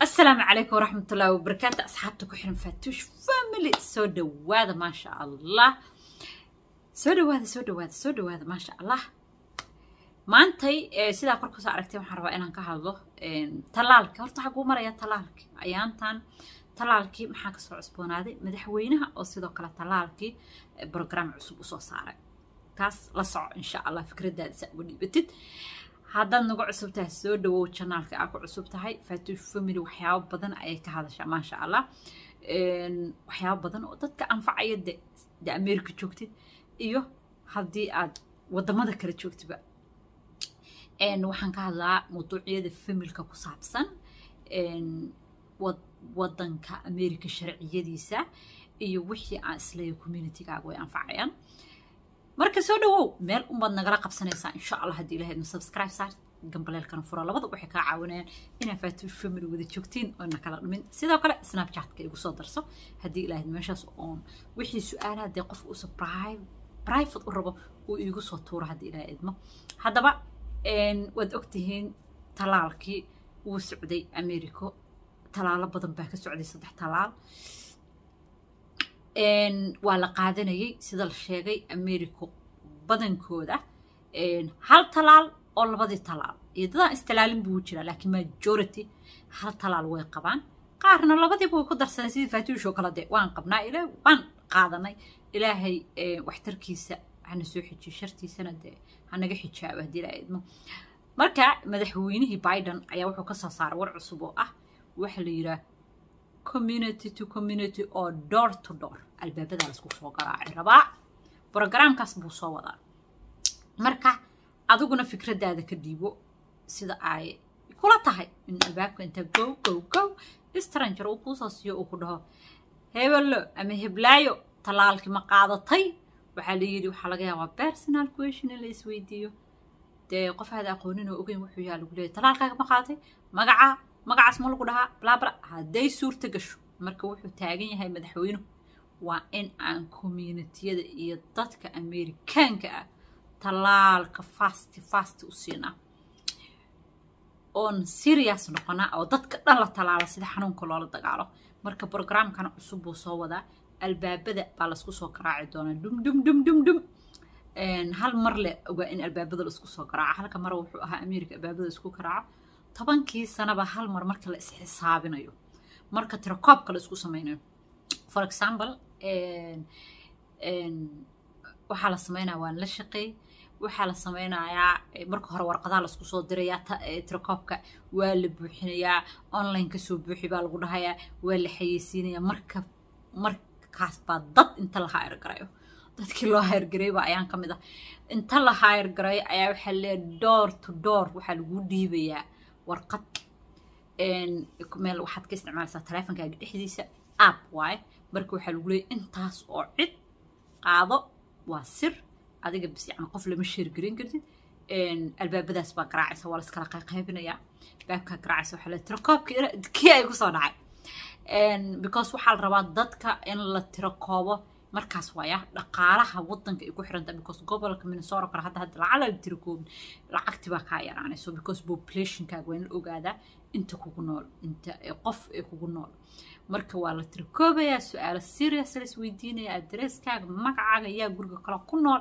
السلام عليكم ورحمة الله وبركاته أصحابتك وحرم فاتوش فاميلي سو دواذا ما شاء الله سو دواذا سو دواذا سو دواذا ما شاء الله maantay sidaa kor kusoo aragtay waxaan rabaa inaan ka hadlo talaalka horta waxaa kuu maraya talaalki ayaantan talaalkii maxaa kasoo cusboonaaday madaxweynaha oo sidoo kale talaalkii brogram cusub usoo saaray taas la soco insha allah fikradaada saa uga dhiibatid haddaad nagu cusub tahay soo dhawow janaalka aa ku cusub tahay fatuush family waxyaabo badan ayay ka hadashaa maasha allah waxyaabo badan oo dadka anfacaya de de america joogtid iyo haddii aad wadamada kale joogtiba waxaan ka hadlaa mawduucyada familka ku saabsan wadanka america sharciyadiisa iyo wixii aan isleeya communitygaaga way anfacayaan marka soo dhawow meel unbaad nagala qabsanaysaa insha allah haddii ilahaydna subscribe saar gambaleelkana fura labada waxay kaa caawinayaan inaa faatuush family wada joogtiin oo na kala dhumin sidoo kale snapchatka igu soo darso haddii ilahayd meeshaas oon wixii su-aalaha dee qofka uusa private u rabo uu iigu soo tuuro haddii ilahay idmo haddaba waad ogtihiin talaalkii wuu socday americo talaalo badan baa ka socday saddex talaal waa la qaadanayay sida la sheegay americo badankooda hal talaal oo labadii talaal iyo dadaan istalaalin buu jiraa laakiin majority hal talaal way qabaan qaarna labadiiba way ku darsadeen sidii faatuush oo kale de waan qabnaa ilaa waan qaadanay ilaahay waxtarkiisa hana soo xijiyo shartiisana dee hanaga xijaabo haddii la idmo marka madaxweynihii biden ayaa wuxuu kasoo saaray war cusub oo ah waxa la yidhaah community to community oo door to door albaabadaa laisku soo garaacay rabaa brogramkaas buu soo wadaa marka adiguna fikradaada ka dhiibo sida ay kula tahay in albaabka inta gow gow gow stranger uu kuusoo siiyo uu ku dhaho hebello ama heblaayo talaalkii ma qaadatay waxaa la yidhi waxaa laga yaabaa personal question in la isweydiiyo dee qof aada aqoonin oo ogeyn wuxuu yaha lagu leeyahy talaalkaaga ma qaadatay magaca magacaas ma lagu dhahaa blabla hadday suurta gasho marka wuxuu taagan yahay madaxweynuhu waa in aan communitiyada iyo dadka amerikaanka ah talaalka fasti fasti u siinaa oon serious noqonaa oo dadka dhan la talaala sida xanuunka loola dagaalo marka brogramkana cusub buu soo wadaa albaabada baa laisku soo garaaci doonaa dum dum dum dum dum hal mar le ogaa in albaabada laisku soo garaaco halka mara wuxuu ahaa america albaabada isku garaaco tobankii sanaba hal mar marka la isxisaabinayo marka tirakoobka la isku sameynayo for example waxaa la sameynaya waan la shaqeey waxaa la sameynayaa marka hore warqadaha laisku soo dirayaa tirakoobka waa la buuxinayaa online kasoo buuxi baa lagu dhahayaa waa la xayeysiinayaa marka markaas baa dad inta la hayr garayo dadkii loo hayr garayba ayaan ka mid ah inta la hayr garay ayaa waxaa leeyahay door to door waxaa lagu dhiibayaa warqad meel waxaad ka isticmaalaysaa taleefonkaaga dhexdiisa app waaye marka waxaa lagu leeyahy intaas oo cid qaado waa sir adiga bis yani qof lama sheergarin kartid albaabadaas baa garaacaysa waa laiskala qayqaybinayaa baabkaa garaacaysa waxaa leeyahy tirakoobka kii ay kusoo dhacay because waxaa la rabaa dadka in la tirakoobo markaas waaya dhaqaalaha wadanka ay ku xiranta because gobolka minnesota kale hadda hadda lacala la tirakoobin lacagti baa kaa yaraanayso because populationkaaga waa in la ogaadaa inta kugu nool inta qof ee kugu nool marka waa la tirakoobayaa su-aalo serious la isweydiinaya adresskaaga magacaaga yaa guriga kale ku nool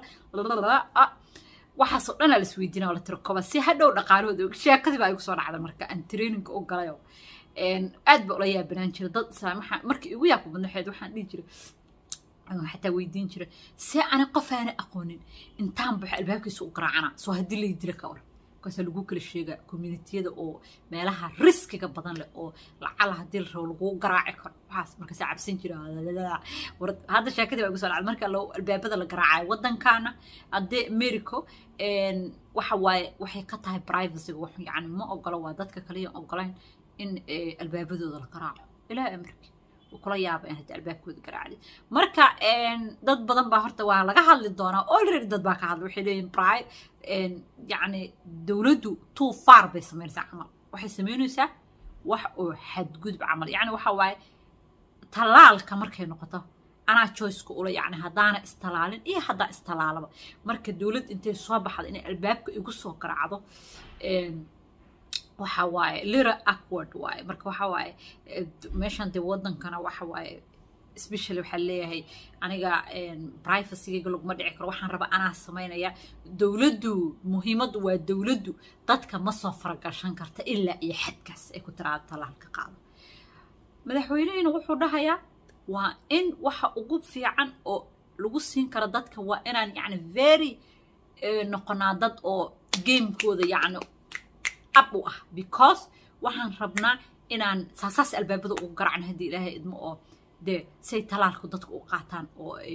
waxaasoo dhan aa la isweydiinaya waa la tirakooba si hadhow dhaqaalahooda sheekadii baa igu soo dhacda marka aan traininga u galayo aad ba ula yaabanaan jira dad islaam waxaa markii igu yaabka badnaxeed waxaan dhihi jiray xataa weydiin jira see ani qof aana aqoonin intaan baxo albaabkiisa u garaacana soo haddii lay dila ka war markaasaa lagu kala sheegaa communitiyada oo meelaha riskiga badan leh oo lacala haddii la rabo lagu garaaci karo waxaas markaasaa cabsan jira hadda sheekadii baa igu soo dhacday marka albaabada la garaacayo waddankaana haddee americo waxa waaye waxay ka tahay privacyga wax yani ma ogolo waa dadka kaliya ogolayn in albaabadooda la garaaco ilaa amarki kula yaaba in hadda albaabkooda garaacday marka dad badan baa horta waa laga hadli doonaa already dad baa ka hadla waxay leeyihin bri yacni dowladdu too far bay samaynaysaa camal waxay samaynaysaa wax oo xadgudub camal yacni waxa waaye talaalka markay noqoto anaa joyceka ula yacni haddaana istalaalin iyo haddaa istalaalaba marka dowladd intay soo baxda inay albaabka igu soo garaacdo waxa waaye lira awkward waaye marka waxa waaye meeshan dee wadankana waxa waaye especially waxaa leeyahay aniga privacygayga laguma dhici karo waxaan raba anaa samaynaya dowladdu muhiimaddu waa dowladdu dadka ma soo faragashan karta ilaa iyo xadkaas ay ku tiraada talaalka qaado madaxweynehina wuxuu dhahayaa waa in waxa ugu fiican oo lagu siin karo dadka waa inaan yacni very noqonaa dad oo gamekooda yacni ab u ah because waxaan rabnaa inaan saasaas albaabada ugu garacno haddii ilaahay idmo oo dee say talaalku dadka u qaataan oo ay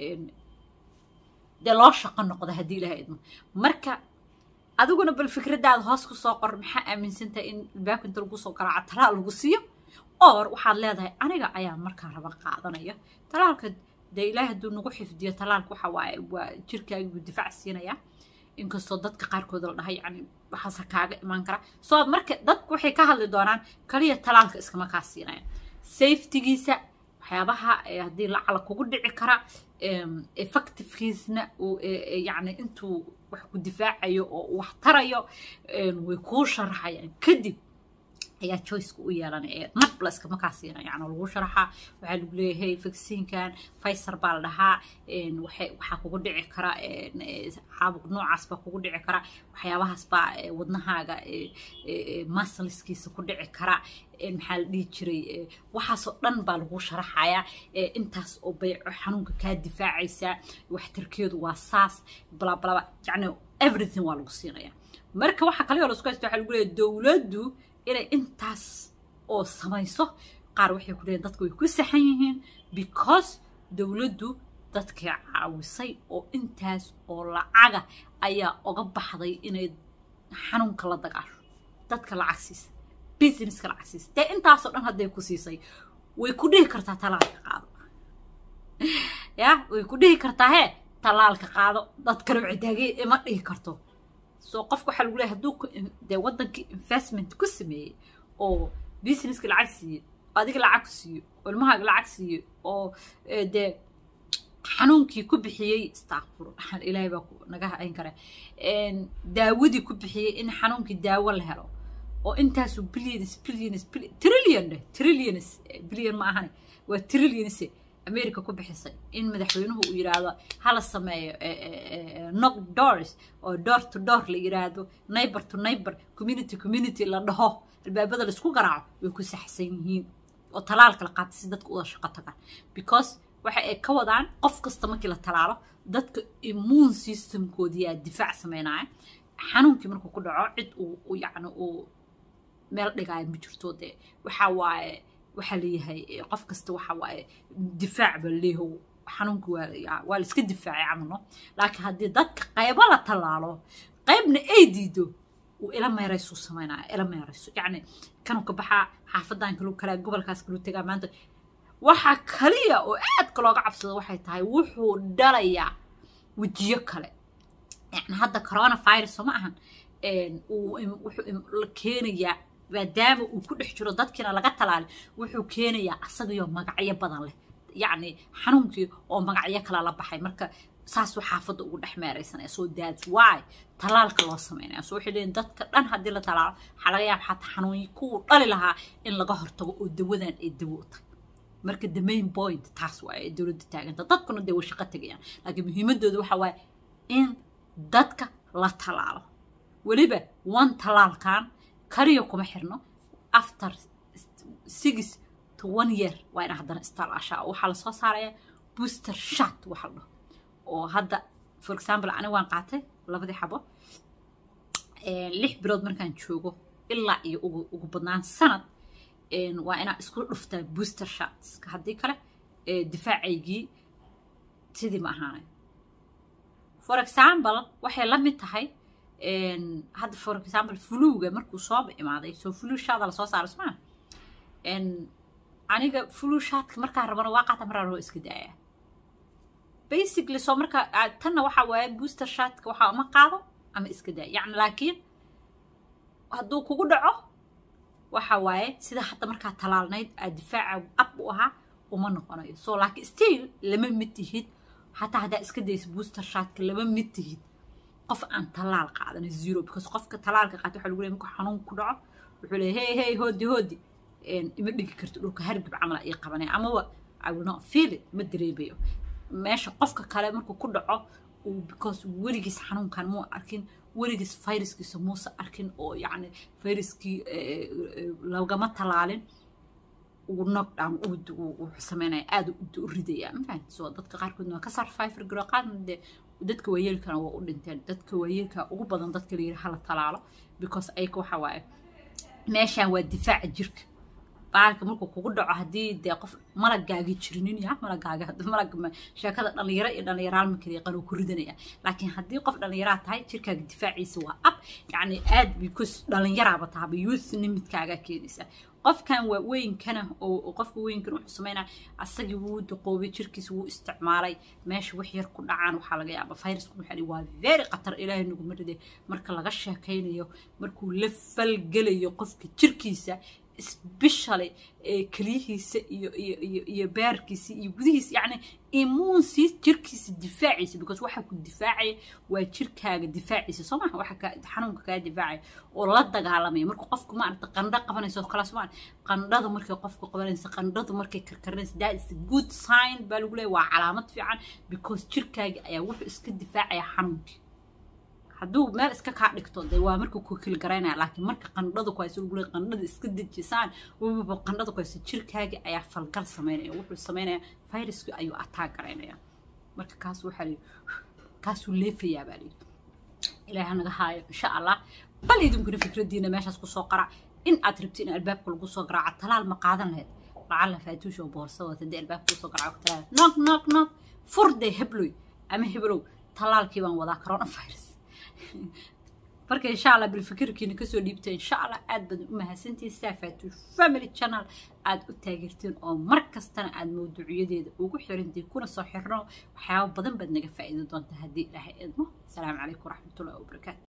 dee loo shaqo noqdo haddii ilaahay idmo marka adiguna bal fikradaada hoos ku soo qor maxaa aaminsantahay in albaabka inta lagu soo garaaco talaal lagu siiyo or waxaad leedahay aniga ayaa markaa raba qaadanaya talaalka dee ilaahay hadduu nagu xifdiyo talaalka waxa waaye waa jirkaaga buu difaac siinaya inkastoo dadka qaarkood la dhahay yani waxaase kaaga imaan kara soo marka dadku waxay ka hadli doonaan kaliya talaalka iskama kaa siinaya safetygiisa waxyaabaha haddii lacala kugu dhici kara effectivekiisna yani intuu wax ku difaacayo oo wax tarayo way kuu sharaxayaan kadib ayaa choiceka u yeelanaya nabla iskama kaa siina yani lagu sharaxaa waxaa lagu leeyahay vacciinkan faysar baa la dhahaa waxaa kugu dhici kara caabuq noocaas baa kugu dhici kara waxyaabahaas baa wadnahaaga masliskiisa ku dhici kara maxaa la dhihi jiray waxaasoo dhan baa lagu sharaxayaa intaas oo bay xanuunka kaa difaacaysaa waxtarkeedu waa saas blablaba yani everything waa lagu siinaya marka waxaa kale oo lasku haysta waxaa lagu leeyahay dowladdu inay intaas oo samayso qaar waxay ku leeyihin dadka way ku saxan yihiin because dowladdu dadkay caawisay oo intaas oo lacaga ayaa oga baxday inay xanuunka la dagaasho dadka lacag siisa businesska lacag siisa dee intaasoo dhan hadday ku siisay way ku dhihi kartaa talaalka qaado ya way ku dhihi kartaa hee talaalka qaado dad kale wicitaagay ima dhihi karto soo qofka waxaa lagu leeyahay hadduu dee waddankii investment ku sameeyey oo businesska lacag siiye adiga lacag ku siiyo oo ilmahaaga lacag siiye oo dee xanuunkii ku bixiyey istakfur ilaahay baa naga hayn kare daawadii ku bixiyey in xanuunkii daawo la helo oo intaasu billions billions trillion dheh trillions billion ma ahane waa trillions america ku bixisay in madaxweynuhu uu yidhaahdo hala sameeyo knock doors oo door to door la yidhaahdo neighbor to neighbor community community la dhaho albaabada laisku garaaco way ku saxsan yihiin oo talaalka la qaatay si dadka uda shaqo tagaan because waxa ay ka wadaan qof kasta markii la talaalo dadka immune systemkoodiyaa difaac sameynaya xanuunkii markuu ku dhaco cid uu yacni uu meel dhigaayo ma jirto dee waxa waaye waxaa leeyahay qof kasta waxa waaye difaac baa leeyahay xanuunka waa waa la iska difaacay camalno laakiin haddii dadka qaybo la tallaalo qaybna ay diido uu ila meeraysu samaynaya ila meerayso yacni kanuu ka baxaa xaafadan kaluu kalaa gobolkaas kaluu tegaa maanta waxaa kaliya oo aadka looga cabsado waxay tahay wuxuu dhalayaa wejiyo kale yani hadda coronavirus soo ma ahan wuxuu keenayaa maadaama uu ku dhex jiro dadkiina laga talaalay wuxuu keenayaa asagaiyo magacyo badan leh yacni xanuunkii oo magacyo kale la baxay marka saasuu xaafadda ugu dhex meeraysanaya so that's why talaalka loo sameynaya so waxay leeyihin dadka dhan haddii la talaalo waxaa laga yaaba xataa xanuunyi kuwuu dhali lahaa in laga hortago oo dawadan ay dawo u tahay marka the main point taas waaye ay dowladda taaganta dadkuna dee way shaqo tegayaan laakiin muhiimadooda waxa waaye in dadka la talaalo weliba one talaalkan kaliya kuma xirno after six to one year waa ina haddana istalaashaa waxaa lasoo saaraya booster shot waxa la dhaho oo hadda for example ani waan qaatay labadii xabo lix bilood markaan joogo ilaa iyo ugu ugu badnaan sanad waa inaa isku dhuftaa booster shots haddii kale difaacaygii sidii ma ahaanay for example waxay la mid tahay hadda for example fluga markuu sooba imaaday soo flu shaada lasoo saaro smaa aniga flu shaadka markaan rabana waa qaata maraa loo iska daaya basically soo marka tanna waxa waaye booster shaadka waxaa uma qaado ama iska daaya yacni laakiin hadduu kugu dhaco waxa waaye sida hadda markaa talaalnayd aad difaaca ab u ahaa uma noqonayo so laakiin still lama mid tihid xataa haddaa iska daysa booster shaadka lama mid tihid qof aan talaal qaadana zero because qofka talaalka qaata waxa lagu leeyahay markuu xanuun ku dhaco wuxuu leeyahay hey hey hoodi hoodi ima dhigi karto dhulka hargab camala ii qabanaya amaba i will not feel it ma dareemayo meesha qofka kale markuu ku dhaco because weligiis xanuunkan muu arkin weligiis fayraskiisa muusa arkin oo yacni fayraskii lagama talaalin uu knockdown uu sameynaya aada u ridaya mafahant so dadka qaarkoodna waa ka sarfayfir garo qaarna dee dadka waayeelkana waa u dhinteen dadka waayeelka ugu badan dadka la yidhi hala talaalo because ayaka waxa waaye meeshaan waa difaaca jirka baalka markuu kugu dhaco haddii dee qof malagaagi jirinin ya malagaaga malag sheekada dhallinyaro iyo dhallinyaraal marka yaqaan uu ku ridanaya laakiin haddii qof dhallinyaraa tahay jirkaaga difaaciisa waa ab yacni aad because dhallinyaraaba tahaba youth nimidkaagaa keenaysa qofkan waa weyinkana oo qofka weynkan wuxuu sameynaa asagii wuu duqoobay jirkiisa wuu isticmaalay meesha wax yar ku dhacaan waxaa laga yaaba fayrasku waxaa waa very khatar ilaahay naguma ride marka laga sheekaynayo markuu la falgelayo qofka jirkiisa especially keliyihiisa iyo iyo iyo iyo bearkiisa iyo gudihiisa yacni immuunsiis jirkiisa difaaciisa because waxa ku difaacaya waa jirkaaga difaaciisa soo maha waxa ka xanuunka kaa difaacaya oo la dagaalamaya marka qofku maaragta qandho qabanayso kala somaan qandhada markay qofku qabanayso qandhadu markay karkarinayso that is a good sign baa lagu leeyahay waa calaamad fiican because jirkaaga ayaa wuxuu iska difaacaya xanuunkii hadduu meel iska kaa dhigto dee waa marka ku kilgaraynaya laakiin marka qandhada ku hayso lagule qandhada iska dejisaan waba qandhada ku hayso jirkaaga ayaa falgal sameynaya wuxuu sameynaya viruski ayuu attack garaynaya marka kaas waxaa lii kaasuu leefayaa baa lii ilaaha naga haayo insha allah bal idinkuna fikradiina meeshaas kusoo qara in aad rabti in albaabka lagu soo garaaco talaal ma qaadan lahayd lacala faatuush oo boorsa wata dee albaabka kusoo garaaco talaal nog nog nog furde hebloy ama heblow talaalkii baan wadaa coronavirus marka insha allah bilfikirkiina kasoo dhiibta insha allah aad badan u mahadsantihin saafatu family channel aad u taageertiin oo mar kastana aad mawduucyadeeda ugu xirantiin kuna soo xirno waxyaabo badan baad naga faa'iidi doontaa haddii ilaahay idmo asalaamu calaykum waraxmatullahi wabarakaatu